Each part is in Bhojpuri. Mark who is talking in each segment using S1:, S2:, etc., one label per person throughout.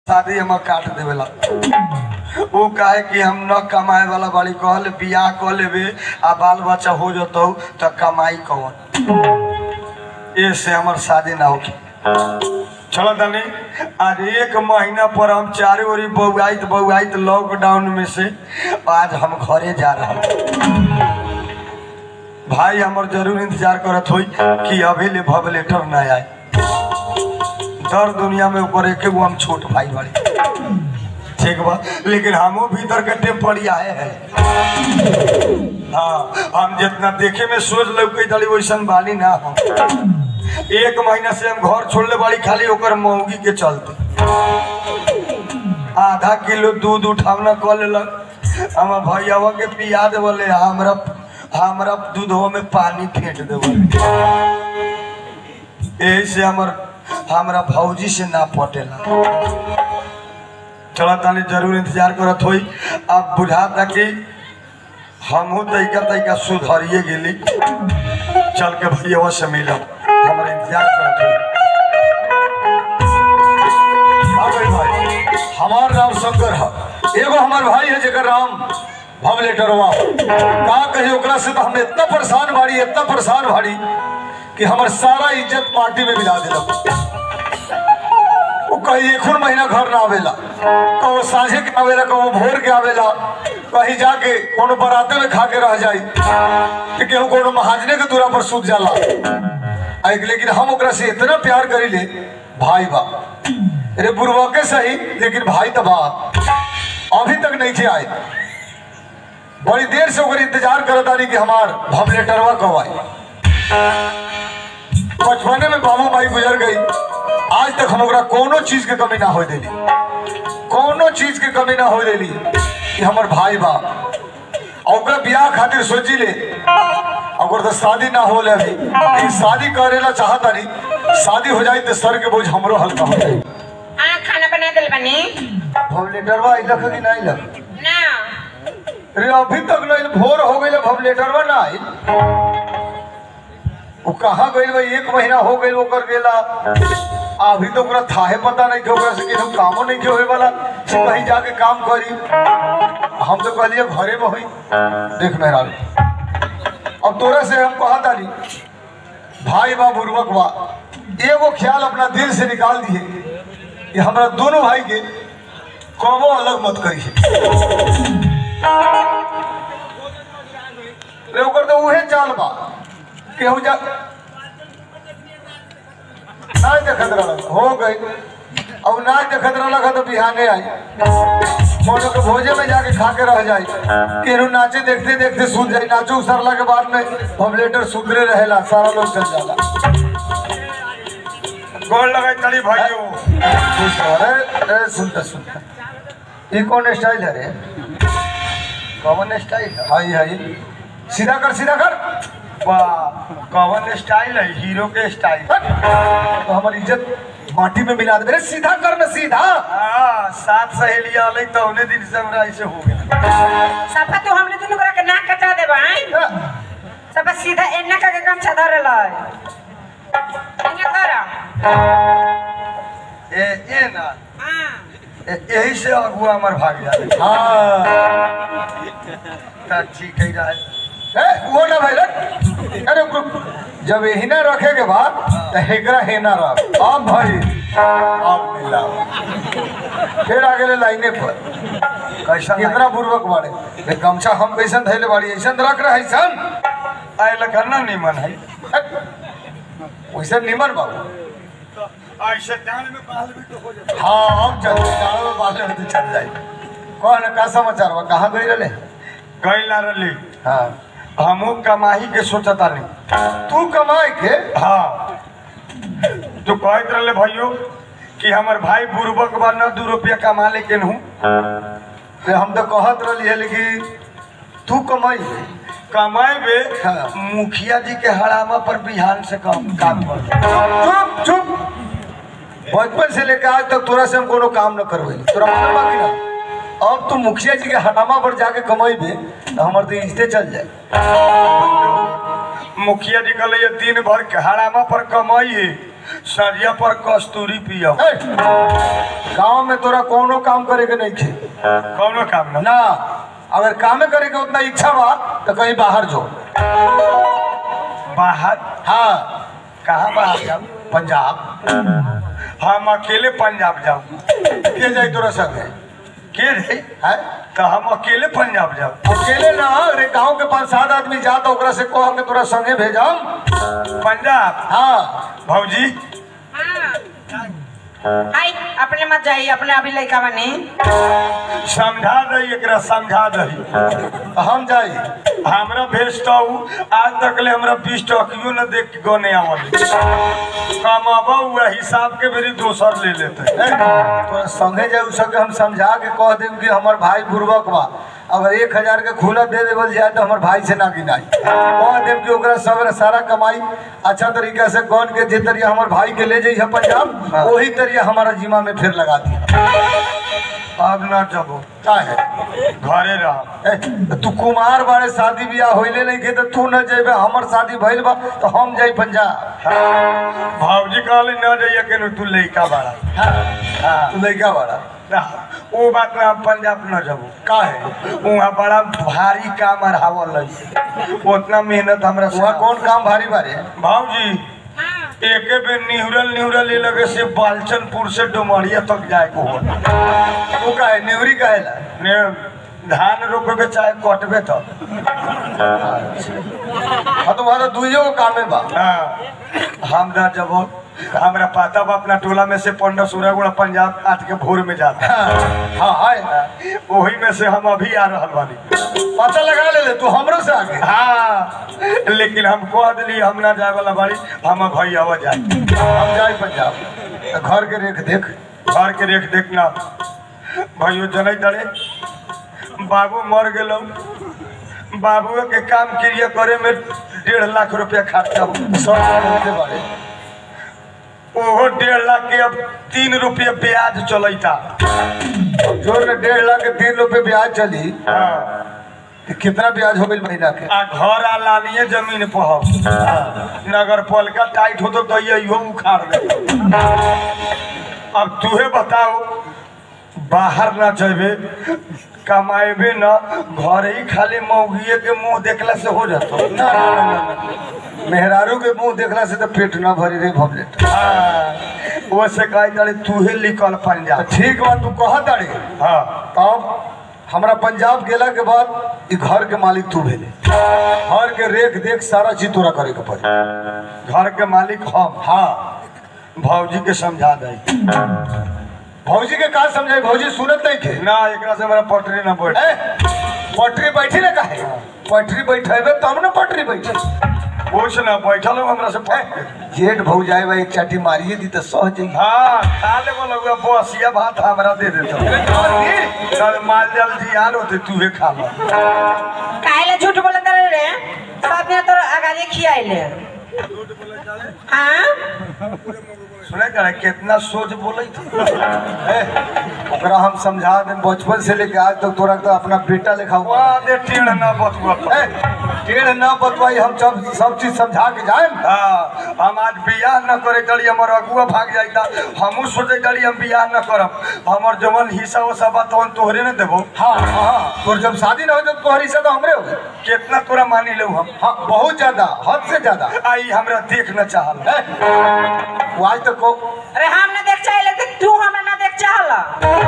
S1: शादी हम काट देवेला वो काहे कि हम न कमाए वाला बाड़ी कहले बियाह कऽ लेबे आ बाल बच्चा हो जतौ त कमाई कौन ए से हमर शादी ना होगी चलो तनी आज एक महीना पर हम चारे ओरी बउआइत बउआइत लॉकडाउन में से आज हम घरे जा रहा भाई हमर जरूर इंतजार करत होई कि अभी ले भव लेटर ना आए दर दुनिया में ऊपर एक गो हम छोट भाई बाड़ी ठीक बा लेकिन हमो भीतर के टेम्परी आए हैं हाँ हम जितना देखे में सोच लौके तड़ी वैसन बाली ना हम एक महीना से हम घर छोड़ले बाड़ी खाली ओकर मौगी के चलते आधा किलो दूध उठावना कर लेलक हम भैयावा के पिया देवले हमरा हमरा दूधवा में पानी फेंट देवले यही से हमर हमरा भौजी से ना पटेला चला तानी जरूर इंतजार करत होई अब बुझाता कि हमहू तैका तैका सुधरिए गेली चल के भैया से मिलब हमरा इंतजार करत होई
S2: हाँ भाई भाई हमार नाम शंकर है एगो हमार भाई है जेकर नाम भव लेटरवा का कही ओकरा से तो हम इतना परेशान भारी इतना परेशान भारी कि हमार सारा इज्जत पार्टी में मिला दिलक वो कहीं एक महीना घर ना आवेला कहो साझे के आवेला कहो भोर के आवेला कहीं जाके कोनो बराते में खा के रह जाई कि केहू कोनो महाजने के दूरा पर सूत जाला आ एक लेकिन हम ओकरा से इतना प्यार करी ले भाई बा अरे बुरवा के सही लेकिन भाई तो बा अभी तक नहीं थे आए बड़ी देर से ओकर इंतजार करत आनी कि हमार भव लेटरवा कब आई बचपने में बाबू माई गुजर गई आज तक हम ओकरा कोनो चीज के कमी ना हो देली कोनो चीज के कमी ना हो देली कि हमर भाई बा और ओकरा बियाह खातिर सोची ले अगर तो शादी ना हो ले अभी लेकिन शादी करेला चाहता नहीं शादी हो जाए तो सर के बोझ हमरो हल्का हो जाए
S3: हाँ खाना बना दिल बनी
S2: भव लेटरवा अइलक कि नहीं अइलक
S3: ना
S2: अरे अभी तक नहीं भोर हो गई भव लेटरवा ना आई वो कहाँ गई भाई एक महीना हो गई ओकर गेला अभी तो ओकरा थाहे पता नहीं थे ओकरा से केहू कामो नहीं के होए वाला से कहीं जाके काम करी हम तो कहलिए घरे में हुई देख मेहरारू अब तोरा से हम कहा तारी भाई बा बुर्बक बा एगो ख्याल अपना दिल से निकाल दिए कि हमरा दोनों भाई के कबो अलग मत करी रे ओकर तो उहे चाल बा केहू जा नहीं देखत रहल हो गई अब ना देखत रहल तो बिहाने आई कोनो के भोजे में जाके खा के रह जाई केहू नाचे देखते देखते सुन जाई नाचो सरला के बाद में पबलेटर सुधरे रहेला सारा लोग चल जाला
S1: गोल लगाई तड़ी भाइयों
S2: खुश रह रे रे सुनता सुनता ये कौन स्टाइल है रे
S1: कवन स्टाइल है
S2: हाई हाई सीधा कर सीधा कर
S1: वाह कवन स्टाइल है हीरो के स्टाइल
S2: तो हमारी इज्जत माटी में मिला दे मेरे सीधा कर ना सीधा
S1: हाँ सात सहेलियां अलग तो उन्हें दिन से हमरा ऐसे हो गया
S3: सफा तू हमने दुनू करा के नाक कटा देबा हैं सफा सीधा एन्ना का के गमछा धरे लाई एन्ना करा
S1: ए ए ना
S3: हां
S1: ए- यही से अगुआ हमार भाग जाए
S2: हाँ
S1: तो ठीक है रहे
S2: ए, वो ना भाई रे अरे रुक रुक। जब यही ना रखे के बाद तो हेकरा हे ना रख अब भाई अब मिला फिर आगे ले लाइने पर
S1: कैसा
S2: कितना पूर्वक बाड़े ये गमछा हम कैसन धैले बाड़ी ऐसन रख रहे ऐसन
S1: आए लखना निमन है
S2: वैसे निमन बाबू
S1: ऐसे डांड में बाल भी तो हो जाए
S2: हाँ अब चल जाओ में बात तो चल जाए कौन का समाचार बा कहाँ गई रहे
S1: गई ला रली
S2: हाँ
S1: हमू कमाही के सोचता नहीं
S2: तू कमाए के
S1: हाँ तो कहत रहे भाइयों कि हमार भाई बुर्बक बा न दू रुपया कमा लेकिन हूँ
S2: ते हम तो कहत रही है लेकिन तू कमाई
S1: कमाएबे
S2: हाँ।
S1: मुखिया जी के हड़ामा पर बिहान से काम काम कर
S2: चुप चुप बचपन से लेकर आज तक तोरा से हम कोनो काम न करवे तोरा मालूम बा कि ना अब तू मुखिया जी के हटामा पर जाके कमाइबे तो हमर तो इज्जते चल जाए
S1: मुखिया जी कहले ये दिन भर के हड़ामा पर कमाई सरिया पर कस्तूरी पियो
S2: ए, गाँव में तोरा कोनो काम करे के नहीं थे
S1: कौनो काम ना
S2: ना अगर कामे करे के उतना इच्छा बा तो कहीं बाहर जो
S1: बाहर
S2: हाँ
S1: कहाँ बाहर जाऊँ
S2: पंजाब
S1: हम अकेले पंजाब जाऊँ
S2: के जाई तोरा संगे
S1: के रे
S2: है
S1: तो हम अकेले पंजाब जाऊँ
S2: अकेले ना अरे गांव के पांच सात आदमी जा तो ओकरा से कह के तोरा संगे भेजम
S1: पंजाब
S2: हाँ
S1: भौजी
S3: आई अपने मत जाइए अपने अभी लड़का बनी
S1: समझा दही एकरा समझा दही
S2: तो हम जाई
S1: हमरा भेजता हूँ आज तक ले हमरा बीस टकियो न देख के गने आवल कमाबा हुआ हिसाब के मेरी दोसर ले लेते
S2: ए, तोरा संगे जाए सके हम समझा के कह देम कि हमर भाई बुर्बक बा अगर एक हजार के खुला दे देवल जाए तो हमर भाई से ना गिनाई कह देम कि ओकरा सब सारा कमाई अच्छा तरीका से गन के जे तरिया हमर भाई के ले जाइए पंजाब वही तरिया हमारा जिमा में फिर लगा दिया
S1: अब न जबो
S2: का है
S1: घरे रह
S2: ए, तू कुमार बारे शादी ब्याह होइले नहीं के तो तू न जेबे हमर शादी भइल बा तो हम जाई पंजाब
S1: भौजी कहले न जाइए के तू लइका बड़ा
S2: हाँ, तू लड़का बड़ा
S1: ना, वो बात में हम पंजाब न जबो
S2: का है
S1: वहाँ बड़ा भारी काम अढ़ावल है उतना मेहनत हमरा से
S2: वहाँ कौन काम भारी भारी है
S1: भाऊजी एके बेर निहुरल निहुरल ये लगे से बालचनपुर से डुमरिया तक जाए को हो
S2: तू का है नेवरी का है ला
S1: ने धान रोपे चाहे कटबे तो
S2: हाँ तो वहाँ तो दुइयो को कामे बा
S1: हाँ हम ना जब हमरा पता बा अपना टोला में से पंडा सूर्य गुड़ा पंजाब आज के भोर में जाता
S2: हाँ हाँ है
S1: वही में से हम अभी आ रहल बानी
S2: पता लगा ले ले तू हमरो से आगे
S1: हाँ लेकिन हम कह दिली हम ना जाए वाला बाड़ी हम भाई आवा जाए
S2: हम जाए पंजाब तो घर के रेख देख
S1: घर के रेख देखना भाइयों जनै तड़े बाबू मर गेलो बाबू के काम क्रिया करे में डेढ़ लाख रुपया खर्चा हो
S2: सब होते बारे
S1: ओहो डेढ़ लाख के अब तीन रुपये ब्याज चलता
S2: जोर में डेढ़ लाख के तीन रुपए ब्याज चली
S1: हाँ।
S2: तो कितना ब्याज हो गई महीना के
S1: आ घर आ लानिए जमीन पर हो नगर पालिका टाइट हो तो इहो उखाड़ दे अब तूहे बताओ बाहर ना जेबे कमाएबे ना घर ही खाली मौगिए के मुंह देखला से हो जाता
S2: ना ना ना ना, ना मेहरारू के मुंह देखला से तो पेट ना भरी रे भवलेट
S1: हाँ वो से कहे तारे तूहे निकल पंजाब
S2: ठीक बा तू कह ताड़ी
S1: हाँ
S2: तब हमरा पंजाब गेला के बाद ई घर के मालिक तू भेले घर के रेख देख सारा चीज तोरा करे के पड़ी
S1: घर के मालिक हम
S2: हाँ
S1: भौजी के समझा दे
S2: भौजी के का समझाई भौजी सुनत नहीं थे
S1: ना एकरा से हमारा पटरी ना बैठ
S2: ए, पटरी बैठी ना काहे पटरी बैठेबे तब ना पटरी बैठी
S1: पूछ ना बैठल हो हमरा से पट
S2: जेठ भौ जाए बा एक चाटी मारिए दी तो सह जाई
S1: हाँ खा ले बोला हुआ बसिया भात हमरा दे देता चल माल जल जियान होते तूहे खा लो
S3: काहे झूठ बोलत रहे रे सब ने तोर अगाड़ी खियाइले हाँ
S1: सुने करे कितना सोच बोले थे
S2: ए, ओकरा हम समझा दे बचपन से लेके आज तक तोरा तो अपना बेटा लिखा हुआ
S1: वहाँ दे टेढ़ ना बतुआ तो।
S2: ए, टेढ़ ना बतवाई हम सब सब चीज समझा के जाए
S1: हाँ हम आज बियाह न करे चली हमर अगुआ भाग जाता हमू सोचे चली हम बियाह न करब हमर जवन हिस्सा वो सब तवन तोहरे न देबो
S2: हाँ हाँ तोर जब शादी ना हो तो तोहर हिस्सा तो हमरे हो गए
S1: कितना तोरा मानी ले हम
S2: हाँ बहुत ज्यादा हद से ज्यादा
S1: आई हमरा देख न चाहल
S2: ए, वो आज तक को
S3: अरे हम ना देख चाहे तो तू हमरा ना देख चाहला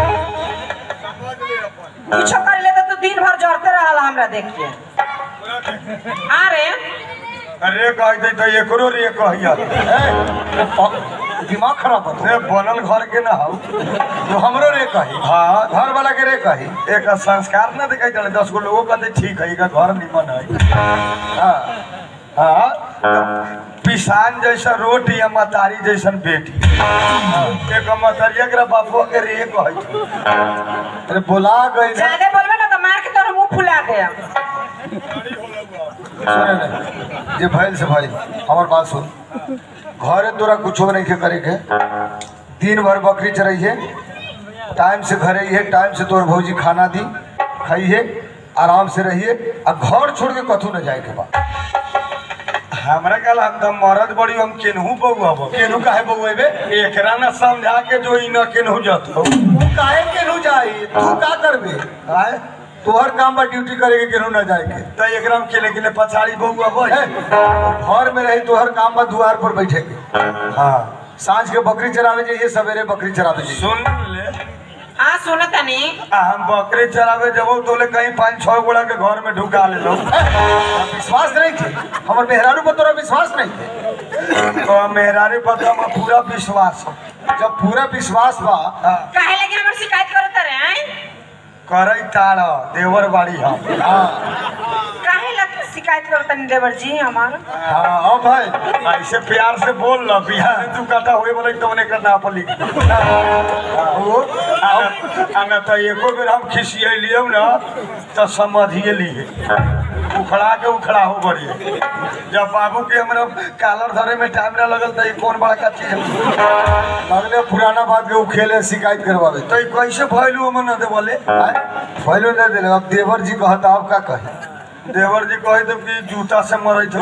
S3: कुछो कर ले तो तू दिन भर जड़ते रहला हमरा देख के अरे
S1: रे कह दे तो एकरो रे कहिया
S2: ए, प- दिमाग खराब हो
S1: रे बनल घर के ना हो
S2: तो हमरो रे कही
S1: हाँ
S2: घर वाला के रे कही
S1: एक संस्कार न दिखाई चले दस गो लोगों कहते ठीक है एका घर निमन है
S2: हाँ
S1: हाँ पिसान जैसा रोटी या मतारी जैसन बेटी एक मतरिया के बापो के रे कहे छै।
S2: अरे बोला गई ना
S3: ज्यादा बोलबे ना तो मार के तोर मुंह फुला दे
S2: सुने नहीं जे भइल से भाई हमार बात सुन घरे तोरा कुछो नहीं के करे के दिन भर बकरी चरइहे टाइम से घरे है टाइम से तोर भौजी खाना दी खाइए आराम से रहिए आ घर छोड़ के कथू न जाए के बा
S1: हमरा कल हम तो मरद बड़ी हम केनहू बउआ बो
S2: केनू काहे बउएबे
S1: एकरा न समझा के जो इ न केनहू जतो
S2: तू काहे केनू जाई तू का करबे
S1: आय
S2: तोहर काम बा ड्यूटी करे के केनू ना जाए के
S1: त एकरा में केले केले पछाड़ी बउआ बो
S2: ए, घर में रही तोहर काम बा दुआर पर बैठे के हाँ सांझ के बकरी चरावे जाइए सवेरे बकरी चरावे जाइए
S1: सुन ले
S3: हाँ सुनो तनी
S1: आ हम बकरी चरावे जबो तो ले कहीं पाँच छह गोड़ा के घर में ढुका ले लो
S2: विश्वास नहीं थे हमर मेहरारू पर तोरा विश्वास नहीं थे
S1: तो मेहरारी पर तो हमार पूरा विश्वास हो
S2: जब पूरा विश्वास बा
S1: हाँ,
S3: काहे लगे हमर शिकायत करत रहे हैं
S1: करई ताड़ देवर बाड़ी हम
S2: हाँ
S3: काहे लग शिकायत करत तनी देवर जी हमार
S2: हाँ अब भाई
S1: ऐसे प्यार से बोल ल बिहार में तू कटा हुए बोले तो उन्हें ना पर लिख वो आना तो एको बेर हम खिसिए लियो ना तो समझिए लिए उखड़ा के उखड़ा हो बढ़िए जब बाबू के हमरा कालर धरे में टाइम ना लगल तो ये कौन बड़ा का चीज है?
S2: अगले पुराना बात के उखेले शिकायत करवावे
S1: तो ये कैसे भइलू हम ना दे बोले
S2: पहले नहीं दिले अब देवर जी कहता आप का कहे
S1: देवर जी कहे तो कि जूता से मरे थे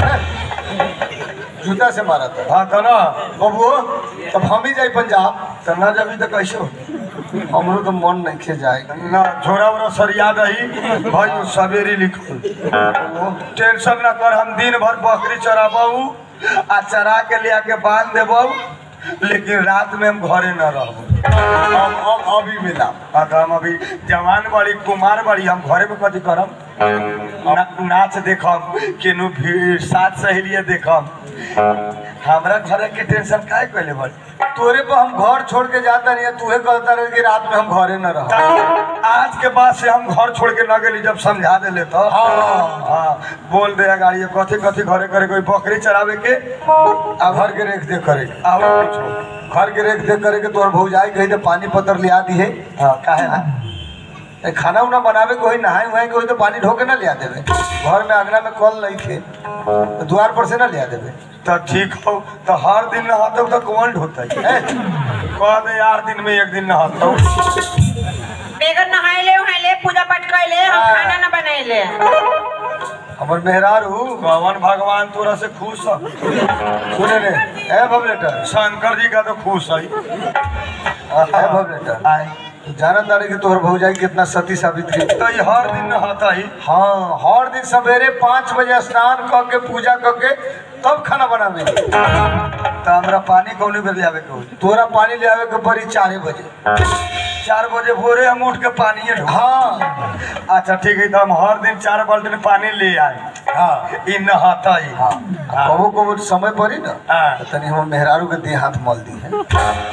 S2: जूता से मारा था
S1: हाँ तो ना
S2: बबुओ तब हम ही जाए पंजाब
S1: तो ना जबी तो कैसे हो
S2: हमरो तो मन नहीं खे जाए
S1: ना झोरा उरा सरिया दही भाई सवेरे लिखल टेंशन ना कर हम दिन भर बकरी चराबू आ चरा के ले आके बांध देबू लेकिन रात में हम घरे न रहबू
S2: अब अब अभी मिला
S1: हाँ तो हम अभी जवान बड़ी कुमार बड़ी हम घरे में कथी करम ना, नाच देखम केनू भीड़ साथ सहेलिए देखम हमरा घरे के टेंशन काहे कैले बड़ी
S2: तोरे पर हम घर छोड़ के जाता नहीं तूहे कहता रहे कि रात में हम घरे न रह
S1: आज के बाद से हम घर छोड़ के न गेली जब समझा देले तो
S2: हाँ।
S1: हाँ बोल दे गाड़ी कथी कथी घरे करे कोई बकरी चरावे के
S2: आ घर के रेख देख करे के।
S1: और कुछो
S2: घर के रेख देख करे के तोहर भौजाई कही तो पानी पत्तर लिया दी है
S1: हाँ काहे ना
S2: ए, खाना उना बनावे के होई नहाए उहाए के होई तो पानी ढोके ना लिया देवे घर में अगना में कल नहीं थे तो द्वार पर से ना लिया देवे
S1: तो ठीक हो तो हर दिन नहाते तो कौन ढोते
S2: ए,
S1: कह दे यार दिन में एक दिन नहाते
S3: बेगर नहाइले उहाइले पूजा पाठ कैले हम
S2: हाँ।
S3: खाना न बनाइले
S2: हमर मेहरारू
S1: कवन भगवान तोरा से खुश है
S2: सुने ने ए बबलेटर
S1: शंकर जी का तो खुश है
S2: ए बबलेटर
S1: आए
S2: जाना तारे कि तोहर भौजाई कितना सती सावित्री
S1: तो ये हर दिन नहाता ही
S2: हाँ हर दिन सवेरे पाँच बजे स्नान क के पूजा क के तब खाना बनावे
S1: तो हमरा पानी कौन बेर ले आवे के होई
S2: तोरा पानी ले आवे के पड़ी चारे बजे
S1: चार बजे भोरे हम उठ के पानी ढो
S2: हाँ
S1: अच्छा ठीक है तो हम हर दिन चार बाल्टी में ले आए
S2: हाँ
S1: इ नहाता ही
S2: हाँ कबो कबो समय पड़ी ना
S1: हाँ।
S2: तो तनी हम मेहरारू के देह हाथ मल दी है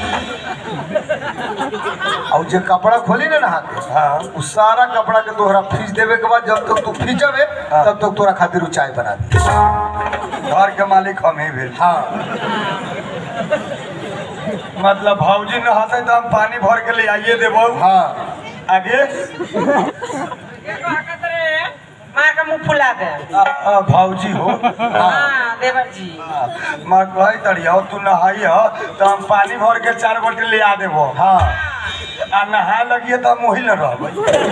S2: और जे कपड़ा खोली ना नहा के
S1: हाँ
S2: उ सारा कपड़ा के तोहरा फीस देवे के बाद जब तक तू फींचबे
S1: हाँ।
S2: तब तक तोरा खातिर उ चाय बना दी
S1: घर के मालिक हम ही भेल
S2: हाँ
S1: मतलब भौजी नहाते तो हम पानी भर के ले आइए देबो
S2: हाँ
S1: आगे
S3: माँ का मुंह फुला दे
S1: आ, आ, भौजी हो
S3: हाँ देवर जी
S1: मैं कही तड़िया तू नहाई हो तो हम पानी भर के चार बाल्टी ले आ देबो
S2: हाँ
S1: आ नहाए लगिए तो हम वही न रहबै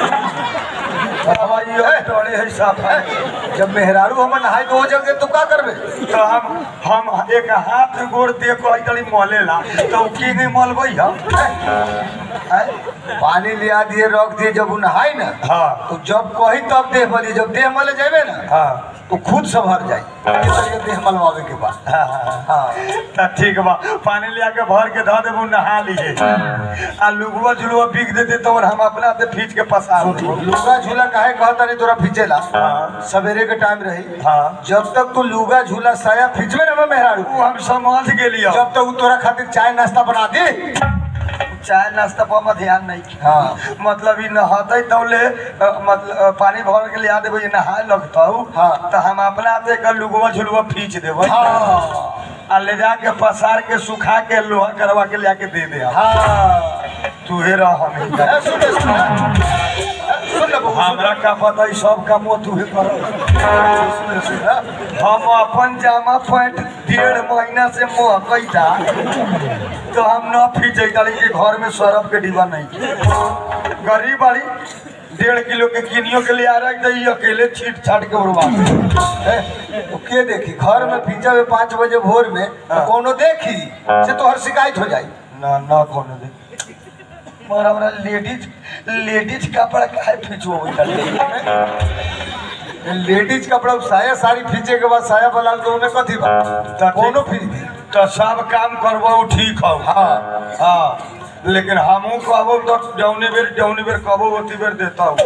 S1: अब ये डरे है साफा
S2: जब मेहरारू हमर नहाई तो हो जगह तू का करबे
S1: तो हम हम एक हाथ गोड़ दे को तड़ी मले ला तो की नहीं मलबै हम
S2: हैं? पानी लिया दिए रख दिए जब उ नहाई ना
S1: हाँ
S2: तो जब कही तब देह मली जब देह मले जाबे ना
S1: हाँ
S2: तो खुद संभर जाई ये तरीके देह मलवावे के बाद
S1: हाँ, हाँ
S2: हाँ
S1: तो ठीक बा पानी लिया के भर के धऽ देबू नहा लिए आ लुगुआ झुलुआ बिक देते तो हम अपना हाथे खींच के पसा देबू
S2: लुगा झूला काहे कहता नहीं तोरा खींचेला
S1: हाँ।
S2: सवेरे के टाइम रही
S1: हाँ
S2: जब तक तू लुगा झूला साया खींचबे ना मेहरारू
S1: वो हम समझ गेलियो
S2: जब तक उ तोरा खातिर चाय नाश्ता बना दे
S1: चाय नाश्ता पर हम ध्यान नहीं किया
S2: हाँ
S1: मतलब ई नहाते तौले अ, मतलब अ, पानी भर के लिया देबो ये नहाए लगतौ
S2: हाँ।
S1: तो हम अपना हाथे का लुगुआ झुलुआ खींच देबो
S2: हाँ
S1: आ ले जाके पसार के सुखा के लोहा करवा के लिया के दे दे हम।
S2: हाँ
S1: तू हे रह हम ही कर।
S2: ए, सुन ले, सुन ले। सुन ले बबू, सुन
S1: हमरा का पता ई सब काम तू हे कर
S2: ले, सुन ले, सुन ले।
S1: हम अपन जामा पैंट डेढ़ महीना से महकैता तो हम न फीचे डाली कि घर में सरफ के डिब्बा नहीं गरीब बाड़ी डेढ़ किलो के किनियो के लिए आ रहा है अकेले छीट छाट के उड़वा
S2: तो के देखी घर में पीछा में पाँच बजे भोर में तो कोनो देखी से तो हर शिकायत हो जाई
S1: ना ना कोनो दे मगर हमरा लेडीज लेडीज कपड़ा काहे फीचो
S2: लेडीज कपड़ा साया साड़ी खींचे के बाद साया बलाल तो उन्हें कथी बा
S1: तो
S2: कोनो फिर दी
S1: तो सब काम करबो ठीक हो
S2: हाँ
S1: हाँ लेकिन हमहू कहबो तो जौनी बेर जौनी बेर कहबो ओती बेर देता हूँ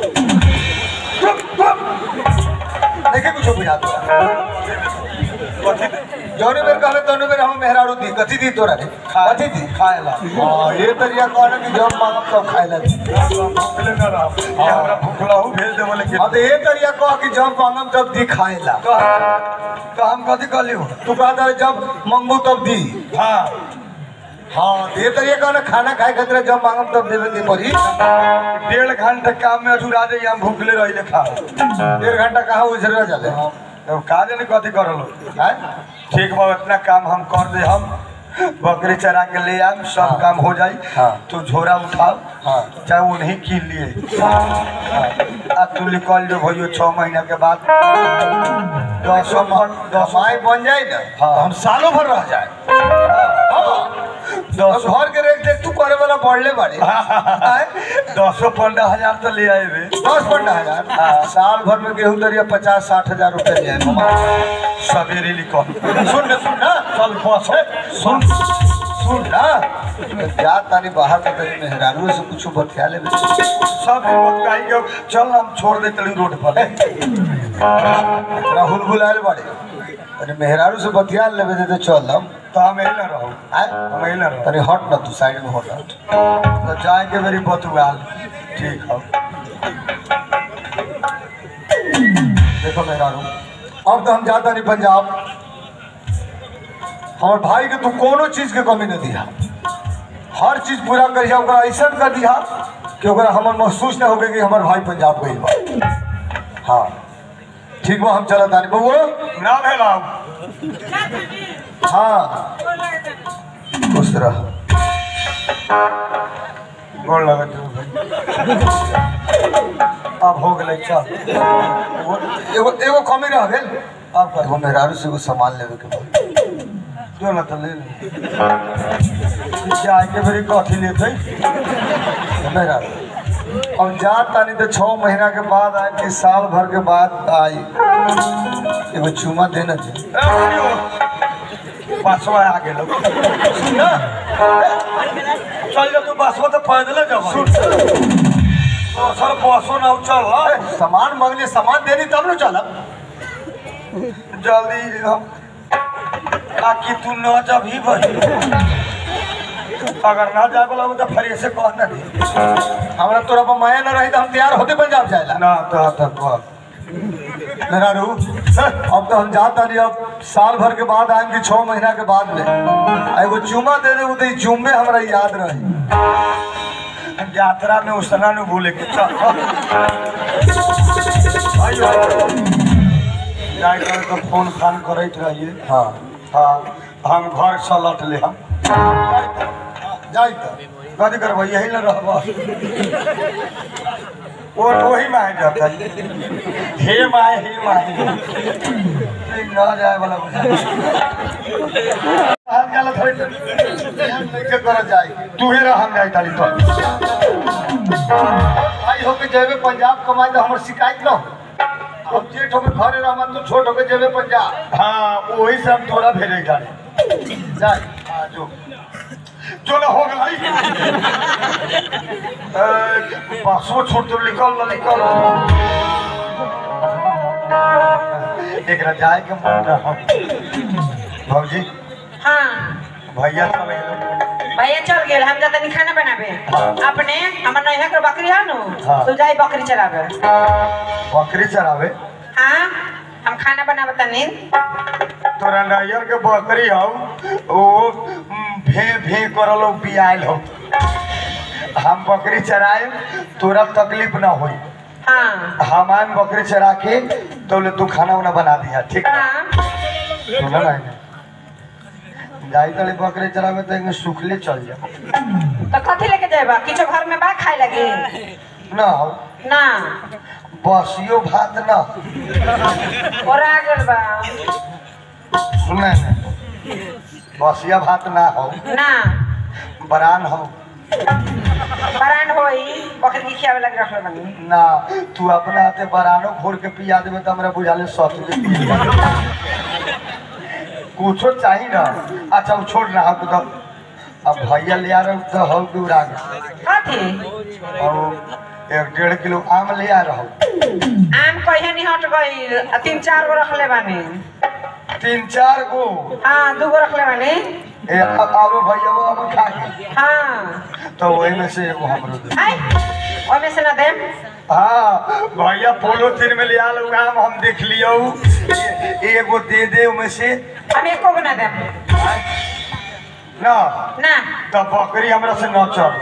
S2: देखे कुछ बुझा दो
S1: कथी
S2: जौने बेर कहले तौने बेर हम मेहरारू दी कथी दी तोरा रे कथी दी
S1: खाए ला
S2: हाँ ये तरिया कहना कि जब मांगब तब खाए ला दी
S1: भूखले न रहो ये हमरा भूखला हूँ भेज देबो लेकिन
S2: हाँ तो ये तरिया कह कि जब मांगब तब दी खाए ला
S1: तो तो हम कथी कहली हो
S2: तू कहता है जब मंगबू तब दी
S1: हाँ
S2: हाँ तो ये तरिया कहना खाना खाए खातिर जब मांगब तब देवे के पड़ी
S1: डेढ़ घंटे काम में अधूरा जाइए हम भूखले रही खा
S2: डेढ़ घंटा कहाँ उजरा जाले
S1: अब का जाने कथी करल हो
S2: हैं?
S1: ठीक बा इतना काम हम कर दे हम बकरी चरा के ले आम सब
S2: हाँ।
S1: काम हो जाई
S2: हाँ।
S1: तू झोरा उठाओ
S2: हाँ।
S1: चाहे उन्हीं कीन लिए आ तू निकल जो भैया छह महीना के बाद दस दस
S2: माई बन जाए ना
S1: हाँ।
S2: तो हम सालों भर रह जाए हाँ। तो
S1: दस
S2: घर के रेख देख तू करे वाला बढ़ले बाड़ी हैं?
S1: दसो पंद्रह हजार तो ले आए
S2: दस पंद्रह हजार साल भर में गेहूं दरिया पचास साठ हजार रुपए ले आए मामा
S1: सवेरे निकल
S2: सुन ना सुन ना
S1: चल बस
S2: सुन सुन ना जा तानी बाहर में तेरी मेहरानू से कुछ बतिया ले
S1: सब बताई के चल हम छोड़ दे चली रोड पर
S2: राहुल बुलाए बाड़े अरे मेहरारू से बतिया लेवे दे तो चल हम
S1: तो हम यही ना रहो
S2: आए
S1: हम यही ना रहो
S2: अरे हट ना तू साइड में हट हट
S1: तो जाए के मेरी बतुआल ठीक है
S2: देखो मेहरारू अब तो हम जाता नहीं पंजाब हमारे भाई के तू कोनो चीज के कमी नहीं दिया हर चीज पूरा करिया ओकरा ऐसा कर दिया कि ओकरा हमर महसूस ना होगे कि हमार भाई पंजाब गई बा हाँ ठीक बा हम चलत आनी बउआ
S1: ना भेलाऊ
S2: हाँ खुश रह
S1: गोड़ लगत हो भाई अब हो गए चल
S2: एगो एगो एगो कमी रह गेल
S1: अब कर
S2: एगो मेहरारू से एगो सामान लेवे के बा
S1: जो ना तो ले ले जाए के मेरी कथी लेते
S2: मेहरारू अब जा तानी तो छः महीना के बाद आए कि साल भर के बाद आई एगो चुमा देना चाहिए
S1: बसवा आ गेलो
S2: ना
S1: चल जा तू बसवा तो पैदल जाओ सर बसो ना चल
S2: अरे, सामान मांगने सामान देनी तब न चलब
S1: जल्दी हम ताकि तू न जब ही बही अगर ना जाए बोला तो फिर से कह ना दी
S2: हमरा तोरा पर माया न रही तो हम तैयार होते पंजाब जाएला
S1: ना तो तो कह
S2: मेहरारू अब तो हम जाता नहीं अब साल भर के बाद आएम कि छः महीना के बाद में आ एगो चुमा दे दे तो जुम्मे हमरा याद रही
S1: यात्रा में उसना न भूले के चल आइयो जाए कर तो फोन फान करैत रहिए
S2: हाँ
S1: हाँ हम घर से लौट ले हम
S2: जाई तो
S1: कथी करबो यही न रहबो वो वही माहे जाता है हे माहे हे माहे ठीक ना जाए वाला बुझा हाल गलत होई तो
S2: के कर जाई
S1: तू ही रह हम जाई ताली तो
S2: आई होके जेबे पंजाब कमाए तो हमर शिकायत न हो अब जेठ होके घरे रहमा तो छोट होके जेबे पंजाब
S1: हाँ वही से हम थोड़ा भेजे गाड़ी
S2: जाई
S1: हाँ जो जो ना हो गई बसो छोड़ तो निकल ना निकल एकरा जाए के मन रहा भौजी
S3: हाँ
S1: भैया चल गेल
S3: भैया चल गेल हम जाता नहीं खाना बनाबे अपने हमर नैहा के बकरी है नु
S1: हाँ।
S3: तू जाई बकरी चराबे
S1: बकरी चरावे
S3: हाँ हम खाना बनाबे तनी
S1: तोरा नैयर के बकरी हौ ओ उम, भे भे करल हो बियाल हो हम बकरी चराए तोरा तकलीफ ना होई
S3: हाँ
S1: हम आएम बकरी चरा के तो ले तू खाना उना बना दिया ठीक है
S3: हाँ
S1: सुना ना जाई तले बकरे चरावे तो एंगे सुखले चल जा
S3: तो कथी लेके जाएबा किछो घर में बा खाए लगी
S1: ना हो
S3: ना
S1: बसियो भात ना
S3: और आ गेल बा
S1: सुने ने बसिया भात ना हो
S3: ना
S1: बरान हो
S3: बरान होई बकरी के खियावे लगे रखले बनी
S1: ना तू अपना हाथे बरानो घोर के पिया देवे तो हमरा बुझाले सत कुछो चाहिए ना अच्छा वो छोड़ ना हो तो अब भैया ले आ रहा हूँ तो हो दूर आ गया
S3: कथी
S1: और एक डेढ़ किलो आम ले आ रहा हूँ
S3: आम कहिया नहीं हट गई आ तीन चार गो रखले बानी
S1: तीन चार गो
S3: हाँ दू गो रखले बानी
S1: ए, अब आरो भैया वो अब खा के
S3: हाँ
S1: तो वही में से एगो हमरो दे
S3: आई ओमे से ना देम
S1: हाँ भैया पोलोथीन में ले आल आम हम देख लियो ए- एगो दे दे उमें से
S3: हम एको गो ना देम
S1: ना
S3: ना
S1: तो बकरी हमरा से न चढ़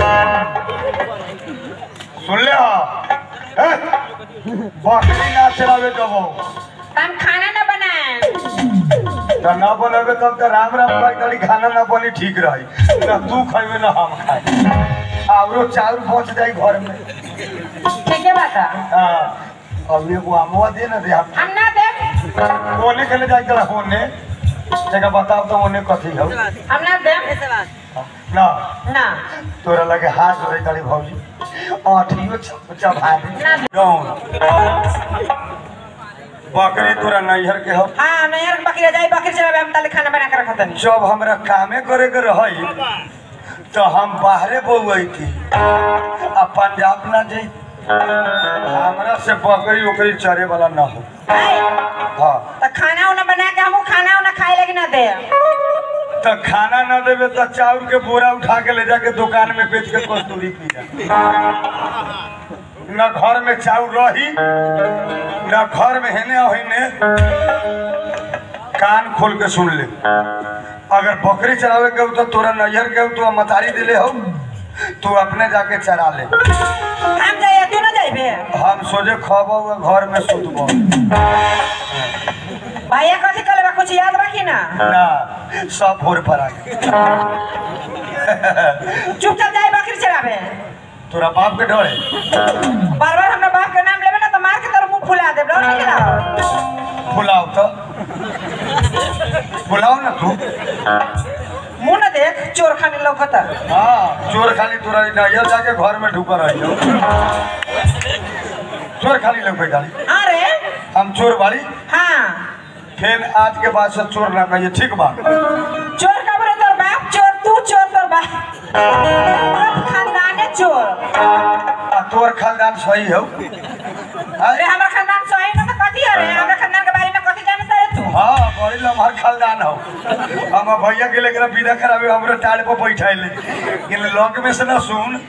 S1: सुन ले हा हैं? बकरी ना चलावे देबो
S3: हम खाना ना बनाए
S1: तो ना बनबे तब तो राम राम भाई तड़ी खाना ना बनी ठीक रही ना तू खाइबे ना हम खाए आवरो चाउर पहुंच जाई घर में
S3: ठीक है बात
S1: हाँ अब एगो आमवा दे ना दे हम
S3: हम ना देम
S1: ओने के ले जाई तला होने जगह बताओ तो ओने कथी हो
S3: हम ना देम
S1: ना
S3: ना
S1: तोरा लगे हाथ जोड़े तड़ी भौजी आठियो चबा दे
S3: ना
S1: कौन बकरी तोरा नैहर के हो
S3: हाँ नहर बकरी जाई बकरी चलावे हम ताले खाना बना के रखत नहीं
S1: जब हमरा कामे करे के रही तो हम बाहरे बउई थी आ पंजाब ना जाई हमरा से बकरी उकरी चरे वाला ना हो हाँ
S3: तो खाना उना बना के हमू खाना उना खाए लगी ना दे
S1: तो खाना ना देवे तो चाउर के बोरा उठा के ले जाके दुकान में बेच के कस्तूरी पी जा न घर में चाउर रही न घर में हेने हेने कान खोल के सुन ले अगर बकरी चरावे के हो तो तोरा नैहर के हो तो मतारी दिले हो तू अपने जाके चरा ले
S3: हम जाइए तू ना जाइबे
S1: हम सोचे खबो घर में सुतबो
S3: भैया कथी कले कुछ याद बा कि ना
S1: ना सब भोर पर आ गए
S3: चुपचाप जाए बकरी चलावे
S1: तोरा बाप के डरे
S3: बार बार हमरा बाप के नाम लेबे ना तो मार के तोर मुंह फुला देब डर नहीं लगा
S1: बुलाओ तो बुलाओ ना तू
S3: मुंह ना देख चोर खाने लौकत
S1: हाँ चोर खाली तोरा नैयर जाके घर में ढुकर रही हो चोर खाली लग गाड़ी
S3: हाँ रे
S1: हम चोर बाड़ी
S3: हाँ
S1: फिर आज के बाद से चोर ना कहिए ठीक बा
S3: चोर का बोले तोर बाप चोर तू चोर तोर बाप पूरा खानदाने चोर
S1: आ तोर खानदान सही हो
S3: अरे हमरा खानदान सही ना तो कथी है रे हमरा खानदान के बारे में कथी जानता है तू
S1: हाँ बड़ी लम्हा खानदान हो हम भैया के लेकर विदा करावे हमरे टाड़ पर बैठाइले इन लॉक में से ना सुन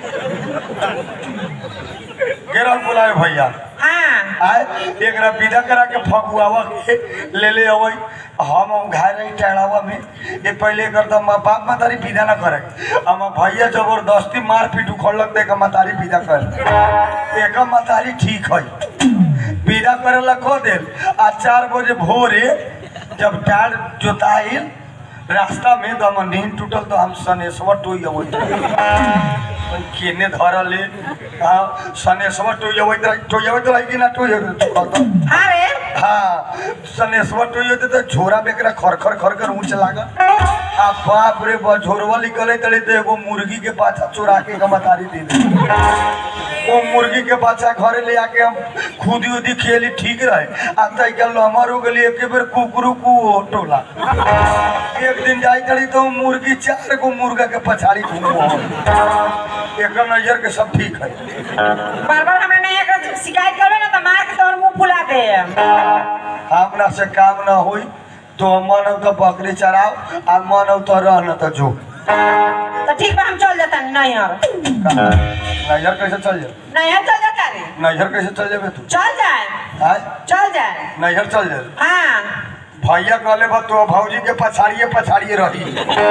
S1: गेरल बुलाए भैया
S3: हाँ
S1: आए एकरा विदा करा के फगुआवा के ले ले अबै हम घाय रही टेढ़ावा में ये पहले कर तो माँ बाप मातारी विदा ना करे हम भैया जबरदस्ती मार पीट उखड़लक तो एक मातारी विदा कर एक मातारी ठीक है विदा करे ला खो देल आ चार बजे भोरे जब टाड़ जोताइल रास्ता में तो हम नींद टूटल तो हम सनेश्वर टोई अबै केने धरले हाँ सनेश्वर टोई अबै टोई अबै तो कि ना टोई अबै
S3: हाँ रे
S1: हाँ सनेश्वर टोई होते तो झोरा बेकरा खरखर खरखर ऊंच लागल आ बाप रे बा झोरवा निकले तले तो एगो मुर्गी के पाछा चोरा के गमतारी दे दे वो मुर्गी के बच्चा घरे ले आके हम खुदी उदी खेली ठीक रहे आ तई के लमर हो गेली एके बेर कुकरू कु टोला एक दिन जाई तड़ी तो मुर्गी चार गो मुर्गा के पछाड़ी घूमो एक नजर के सब ठीक है
S3: बार बार हमरा नहीं एक शिकायत करबे ना तो मार के तोर मुंह फुला दे
S1: हमरा से काम ना होई तो मन हो तो बकरी चराओ आ मन हो तो रह न तो जो
S3: तो ठीक बा हम चल जाता नैहर
S1: नजर कैसे चल जाए
S3: नैहर चल जाता रे
S1: नजर कैसे चल जाबे तू
S3: चल जाए
S1: आय
S3: चल जाए
S1: नजर चल जाए
S3: हाँ
S1: भैया कहले बा तो भौजी के पछाड़िए पछाड़िए रही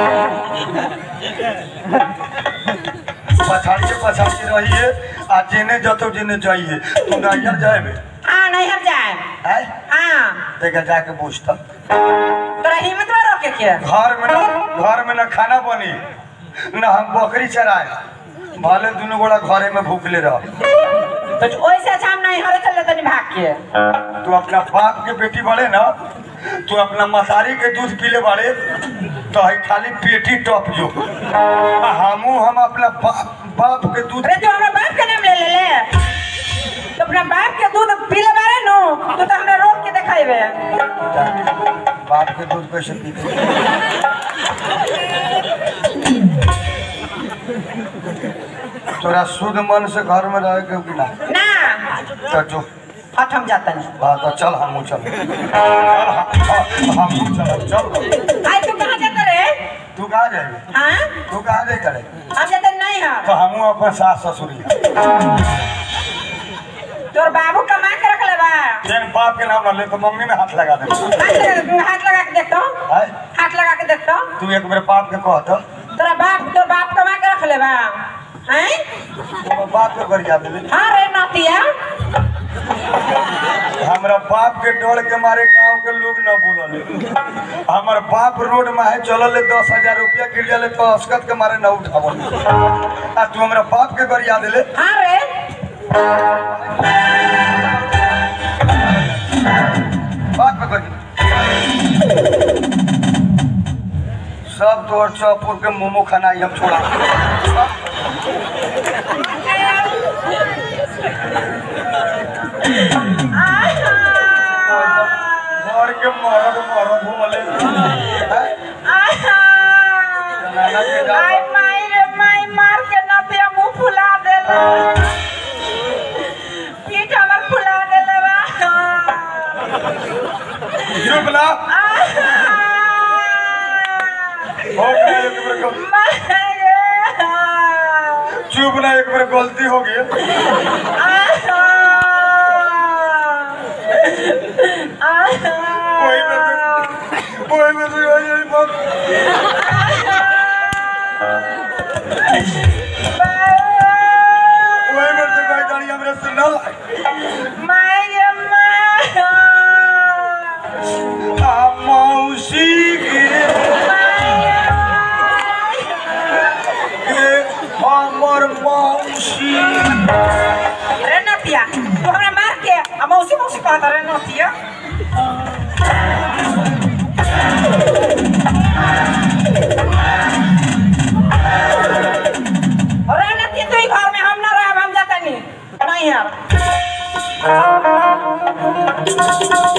S1: पछाड़िए पछाड़िए रहिए आ जेने जतो जेने जाइए तू नजर जाएबे
S3: हाँ नैहर जाए
S1: आय
S3: हाँ
S1: देखा जाके पूछता
S3: तोरा हिम्मत में के के
S1: घर में ना घर में ना खाना बनी ना हम बकरी चराए भले दुनू गोड़ा घरे में भूखले रह
S3: तो ओइसे अच्छा हम नहीं हरे चले तनी भाग के
S1: तू अपना बाप के बेटी बड़े ना तू अपना मसारी के दूध पीले बाड़े तो है खाली पेटी टप जो आ हमू हम अपना बाप बाप के दूध
S3: अरे तू हमरा बाप के नाम ले ले ले तो अपना बाप के दूध पी ले बारे नु तू तो हमरा रोक के देखाइबे
S1: बाप के दूध कैसे पीते तोरा शुद्ध मन से घर में रहे के कि ना
S3: ना
S1: तो जो
S3: हट हम जातन
S1: हाँ तो चल हमू चल हमू चल चल
S3: आई तू कहां जात रे
S1: तू कहाँ जाएगी
S3: हां
S1: तू कहाँ जाए करे
S3: हम जातन नहीं हम
S1: तो हमू अपन सास ससुरी
S3: तोर बाबू कमा के रख ले बा
S1: तेन बाप के नाम ना ले तो मम्मी में हाथ लगा दे
S3: हाथ लगा हाथ लगा के देख तो
S1: हाय
S3: हाथ लगा के देख तो
S1: तू एक बार बाप के कह तो
S3: तोरा बाप तोर बाप कमा के रख ले बा हैं
S1: तो बाप के गरिया दे
S3: हां रे नातिया
S1: हमरा बाप के डर के मारे गांव के लोग न बोलले हमर बाप रोड में है चलल ले दस हजार रुपया गिर जाले तो अस्कत के मारे न उठावल आ तू हमरा बाप के गरिया दिले
S3: हां रे
S1: बाप के गरिया सब तोर चौपुर के मोमो खाना हम छोड़ा घर के मरद मरद बोले हैं?
S3: आई माई रे माई मार के नतिया मुंह फुला देला पीठ हमर फुला देले बा
S1: चुप ना हो गया एक बार गल- चुप ना एक बार गलती हो गई कोई में से कोई में से हो जाए बात कोई में से कोई गाड़ी हमरे से न लाए आ मौसी के के हमर मौसी
S3: अरे नतिया तू हमरा मार के आ मौसी मौसी कहत रे नतिया अरे नतिया तू ही घर में हम ना रहब हम जाता नहीं नहीं यार